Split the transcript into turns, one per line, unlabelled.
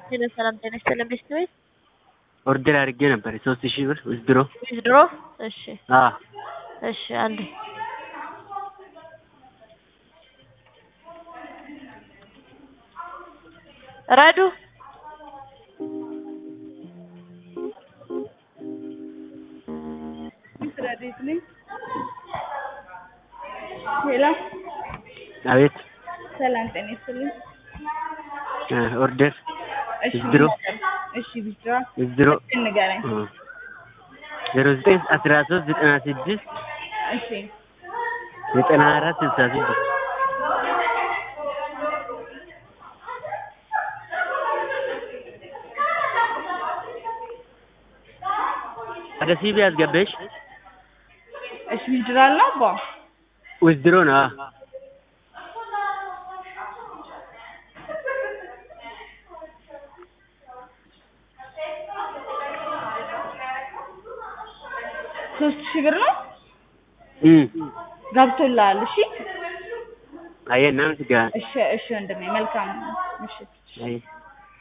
ሄሎ ሰላም ጤና ይስጥልን ቤት ቤት
ኦርደር አድርጌ ነበር ሶስት ሺህ ብር ዊዝድሮ
ዊዝድሮ እሺ
አ
እሺ አንዴ ረዱ
ረዴት ነኝ። ሄሎ
አቤት
ሰላም ጤና ይስጥልኝ።
እ ኦርደር
እሺ
ዊዝድሮ
እሺ ዊዝድሮ
ዊዝድሮ
ንገረኝ።
ዜሮ ዘጠኝ አስራ ሶስት ዘጠና ስድስት
እሺ
ዘጠና አራት ስልሳ ስድስት ወደ ሲቢ አስገባሽ
እሺ ዊዝድሮ አለ አባ
ዊዝድሮ ነው አ
ሶስት ሺህ ብር ነው
እም
ገብቶልሃል። እሺ
አየህ እናም ስጋ
እሺ እሺ ወንድሜ መልካም ምሽት።
አይ